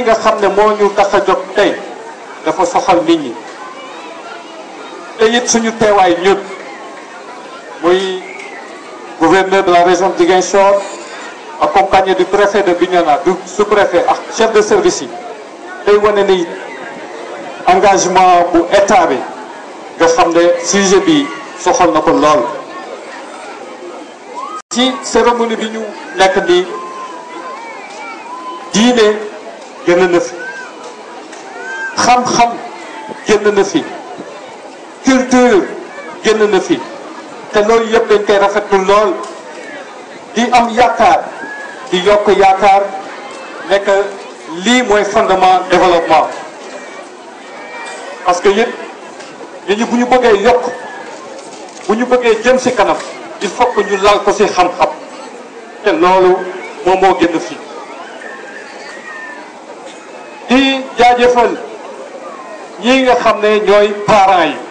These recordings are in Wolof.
nga xam ne moo ñu tax a jóg tey dafa soxal nit ñi te it suñu teewaay ñun muy gouverneur de la région de Ziguinchor accompagné du préfet de Bignona du sous-préfet ak chef de service yi day wane ni engagement bu état bi nga xam ne sujet bi soxal na ko lool ci cérémonie bi ñu nekk nii diine génn na fi xam-xam génn na fi culture génn na fi te loolu yëpp dañ koy rafetlu lool di am yaakaar di yokk yaakaar nekk lii mooy fondement développement parce que it nit ñi bu ñu bëggee yokk bu ñu bëggee jëm ci kanam il faut que ñu lal ko ci xam-xam te loolu moom moo génn fii di jaajëfal ñii nga xam ne ñooy parents yi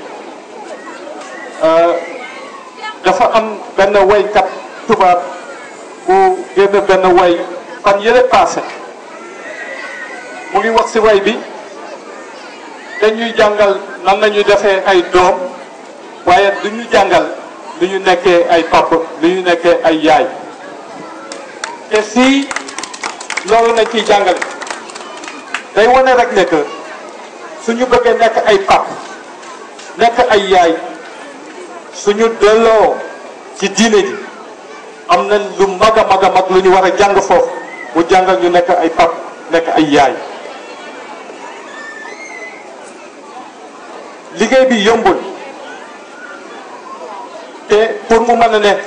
dafa am benn waykat tubaab bu génn benn way fan yële passé mu ngi wax ci way bi dañuy jàngal nan lañuy defee ay doom waaye du ñu jàngal lu ñu nekkee ay papa lu ñu nekkee ay yaay te fii loolu nañ ciy jàngale day wane rek ne que suñu bëggee nekk ay pap nekk ay yaay suñu delloo ci diine ji am na lu mag a mag a mag lu ñu war a jàng foofu mu jàngal ñu nekk ay pap nekk ay yaay liggéey bi yombul te pour mu mën a ne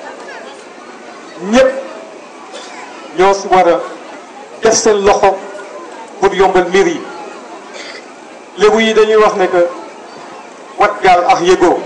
ñëpp ñoo si war a def seen loxo pour yombal mbir yi lébu yi dañuy wax ne que wat gaal ak yëgoo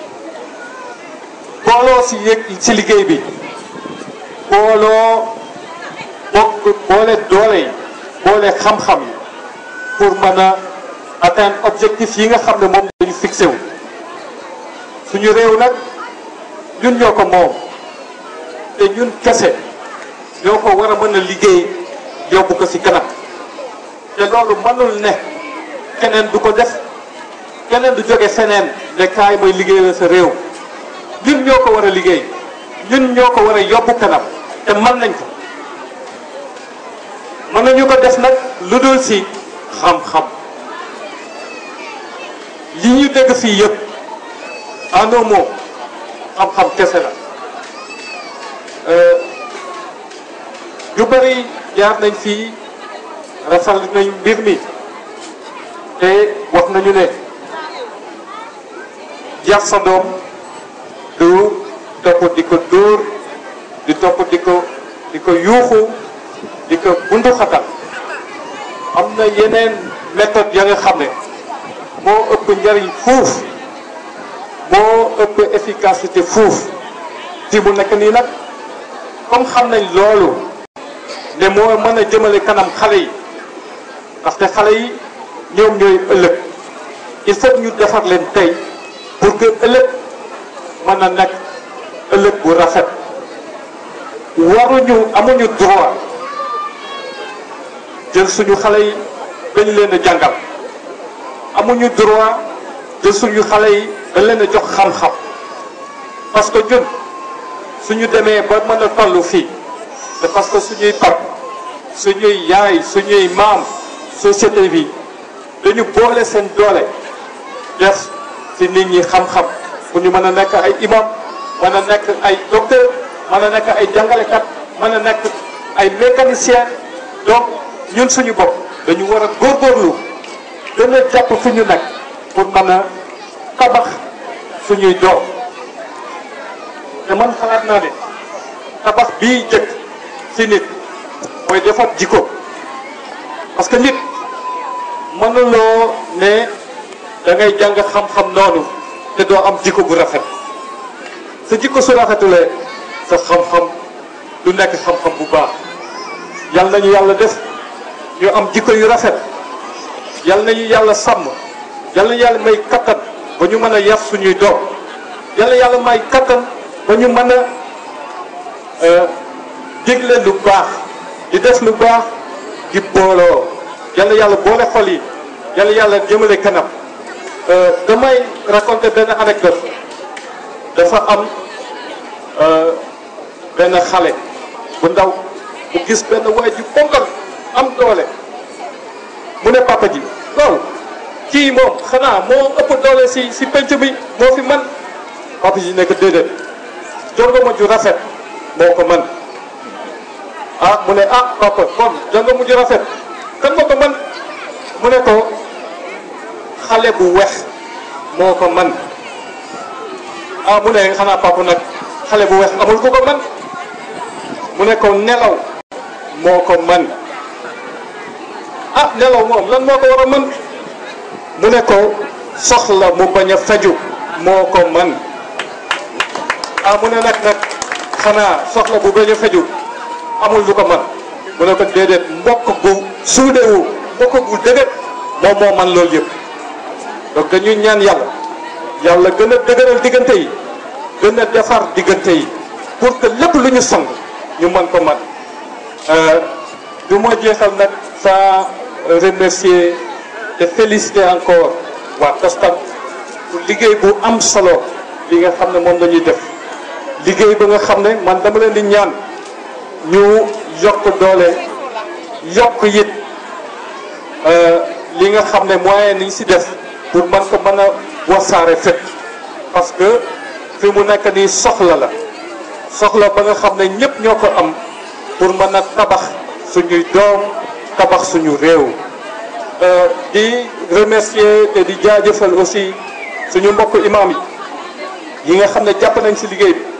booloo si yëg si liggéey bi booloo bokk boole doole yi boole xam-xam yi pour mën a atteindre objectif yi nga xam ne moom dañu fixé wu suñu réew nag ñun ñoo ko moom te ñun kese ñoo ko war a mën a liggéey yóbbu ko ci kanam te loolu mënul ne keneen du ko def keneen du jóge feneen ne kaay mooy liggéeyal sa réew ñun ñoo ko war a liggéey ñun ñoo ko war a yóbbu kanam te mën nañ ko mën nañu ko def nag lu dul ci xam-xam li ñu dégg fii yëpp en un mot xam-xam kese la yu bëri jaar nañ fii rafetlu nañ mbir mi te wax nañu ne yar sa doom du topp di ko dóor di topp di ko di ko yuuxu di ko bundu xatal am na yeneen méthode ya nga xam ne moo ëpp njariñ fuuf moo ëpp efficacité fuuf fi mu nekk nii nag comme xam nañ loolu ne moo mën a jëmale kanam xale yi ndaxte xale yi ñoom ñooy ëllëg il faut ñu defar leen tey pour que ëllëg mën a nekk ëllëg bu rafet waruñu amuñu droit jël suñu xale yi dañ leen a jàngal amuñu droit jël suñu xale yi dañ leen a jox xam-xam parce que ñun suñu demee ba mën a toll fii c'est parce que suñuy pap suñuy yaay suñuy maam société bi dañu boole seen doole def ci nit ñi xam-xam pour ñu mën a nekk ay imam mën a nekk ay docteur mën a nekk ay jàngalekat mën a nekk ay mécanicien donc ñun suñu bopp dañu war a góorgóorlu gën a jàpp fi ñu nekk pour mën a tabax suñuy doom te man xalaat naa ne tabax bii jëkk ci nit mooy defar jikko parce que nit mënuloo ne da ngay jàng xam-xam noonu te doo am jikko bu rafet sa jikko su rafetulee sa xam-xam du nekk xam-xam bu baax yal nañu yàlla def ñu am jikko yu rafet yal nañu yàlla sàmm yal nañu yàlla may kattan ba ñu mën a yar suñuy doom yal na yàlla may kattan ba ñu mën a digle lu baax di def lu baax di booloo yàlla yàlla boole xol yi yàlla yàlla jëmale kanam damay raconter benn anecdote dafa am benn xale bu ndaw bu gis benn waay ji ponkal am doole mu ne papa ji waaw kii moom xanaa moo ëpp doole si si penc bi moo fi man papa ji nekk déedéet jongoma ju rafet moo ko man ah mu ne ah papa kon jongoma ju rafet kan moo ko man mu ne ko xale bu wex moo ko man ah mu ne xanaa papa nag xale bu wex amul ku ko man mu ne ko nelaw moo ko man ah nelaw moom lan moo ko war a mën mu ne ko soxla mu bañ a faju moo ko man ah mu ne nag nag xanaa soxla bu bañ a faju amul lu ko man mu ne ko déedéet mbokk gu suudewu mbokk gu dëgër moom moo man loolu yëpp donc dañuy ñaan yàlla yàlla gën a dëgëral diggante yi gën a defar diggante yi pour que lépp lu ñu sang ñu mën ko man du ma jeexal nag sans remercier te féliciter encore waa Tostan pour liggéey bu am solo li nga xam ne moom la ñuy def liggéey ba nga xam ne man dama leen di ñaan ñu yokk doole yokk it li nga xam ne moyen niñ si def pour man ko mën a wasaare fépp parce que fi mu nekk nii soxla la soxla ba nga xam ne ñëpp ñoo ko am pour mën a tabax suñuy doom tabax suñu réew di remercier te di jaajëfal aussi suñu mbokk imam yi yi nga xam ne jàpp nañ si liggéey bi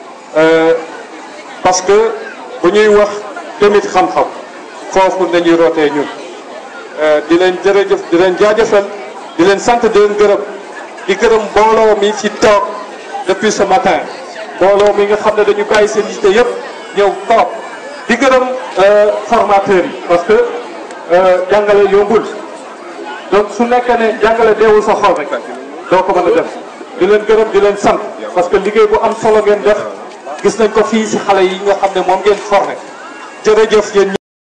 parce que bu ñuy wax tamit xam-xam foofu nañuy rootee ñun di leen jërëjëf di leen jaajëfal di leen sant di leen gërëm di gërëm mbooloo mi ci toog depuis ce matin mbooloo mi nga xam ne dañu bàyyi seen yite yëpp ñëw toog di gërëm formateurs yi parce que jàngale yombul donc su nekkee ne jàngale deewul sa xol rek doo ko mën a def di leen gërëm di leen sant parce que liggéey bu am solo ngeen def gis nañ ko fii si xale yi nga xam ne moom ngeen formé jërëjëf yéen